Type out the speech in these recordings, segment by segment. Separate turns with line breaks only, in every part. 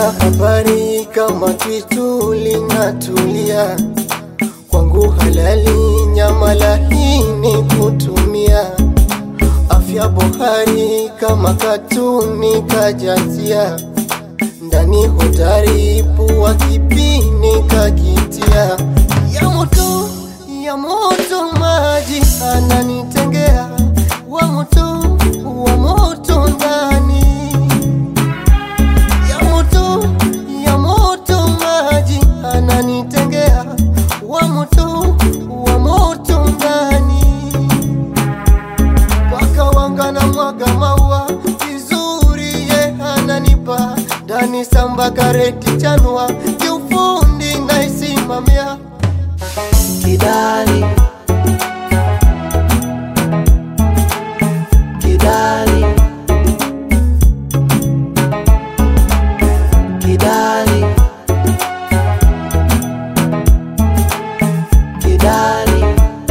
Sina habari kama kitu linatulia kwangu, halali nyama laini kutumia, afya bohari kama katuni kajazia, ndani hodari pua kipini kakitia, ya moto ya moto maji ananitengea, wa moto wa moto ndani ya moto ya moto maji ananitengea, wa moto wa moto ndani, paka wanga na mwaga maua vizuri, ye ananipa ndani, samba kareti chanua, kiufundi naisimamia
Kidali Kidali Kidali Kidali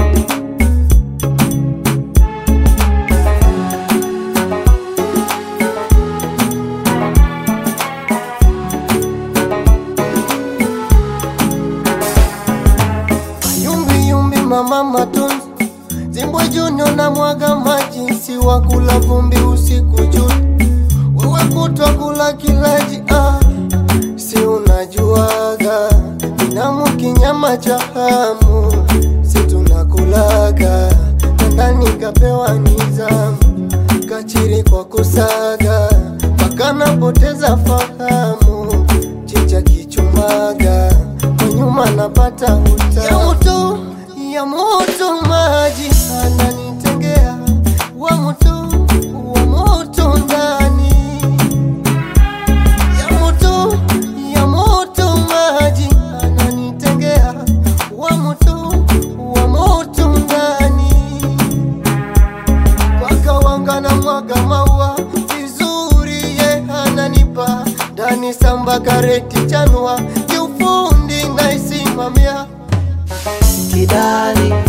Yumbi yumbi mama matunzi Zimbwe juno na mwaga maji Si wakula vumbi usiku juu Wewe kutwa kula kilaji ah. Si unajuaga Binamu kinyama cha hamu Si tunakulaga Na ndani kapewa nizamu Kachiri kwa kusaga Mpaka napoteza fahamu Chicha kichumaga Kwa nyuma napata uta Ya moto, ya moto maji Ananitengea Wa moto, wa moto ndani ya moto ya moto maji ananitengea, wa moto wa moto ndani, paka wanga na mwaga maua vizuri, ye ananipa ndani, samba kareti chanua, kiufundi naisimamia
Kidali